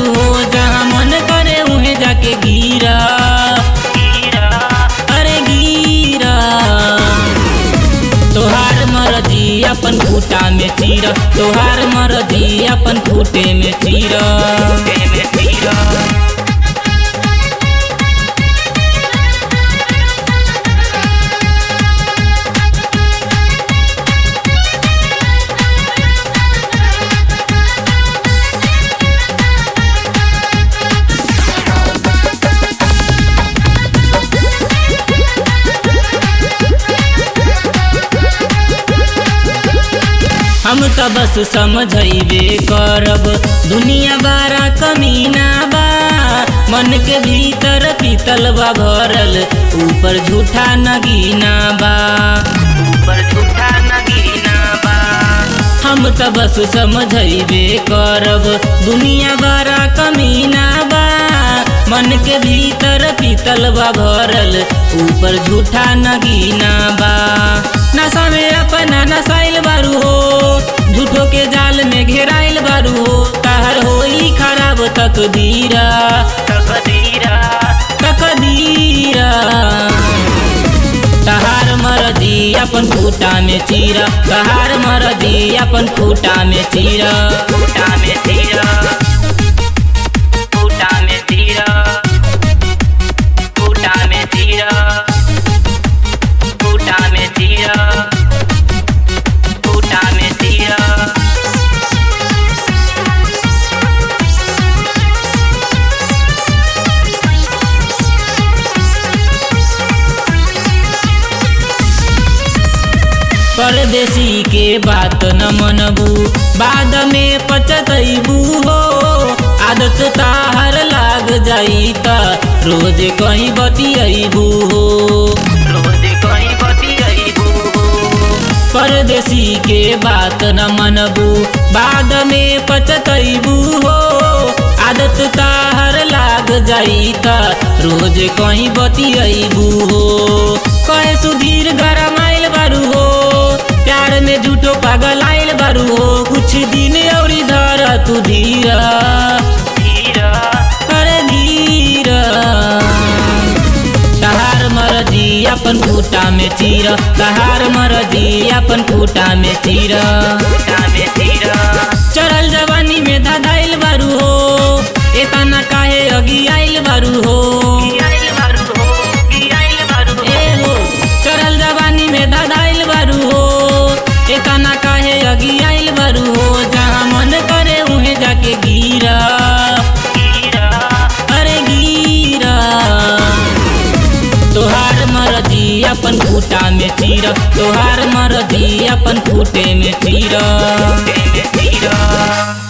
बारू हो जहाँ मन करे उहे जाके गिरा अरे गिरा तोहार मरजी अपन खूटा में चीर तोहार मरजी अपन खूटे में चीर में चीर हम त बस समझैबे करब दुनिया बारा कमीना बा मन के भीतर पीतल बा भरल ऊपर झूठा नगीना बा ऊपर झूठा नगीना बा हम त बस समझैबे करब दुनिया बारा कमीना बा मन के भीतर पीतल बा भरल ऊपर झूठा नगीना बा नशा में अपना नसाइल बारू हो झूठो के जाल में घेराइल बारू हो कहर होई खराब तकदीरा तकदीरा तकदीरा तहार मरदी अपन खूटा में चीरा तहार मरदी अपन खूटा में चीरा खूटा में चीरा खूटा में चीरा खूटा में चीरा खूटा में चीरा खूटा में चीरा परदेसी के बात न मनबू बाद में पचतैबू हो आदत ताहर लाग जाई त रोज कहीं बतियबू हो रोज कहीं बतियबू हो परदेसी के बात न मनबू बाद में पचतैबू हो आदत ताहर लाग जाई त रोज कहीं बतियबू हो कहे सुधीर गरमाइल बारू हो प्यार में झूठो पागल आइल बारू हो कुछ दिन और धर तू धीरा धीरा अरे धीरा तहार मरजी अपन खूटा में चीर तहार मरजी अपन खूटा में चीर में चीर चढ़ल जवानी में धधाइल बारू हो एतना काहे अगी आइल बारू हो ए हो चढ़ल जवानी में धधाइल बारू हो एतना काहे अगी आइल बारू हो जहाँ मन करे उहे जाके गिरा अरे गिरा तोहार मरजी अपन खूटा में चीर तोहार मरजी अपन खूटे में चीर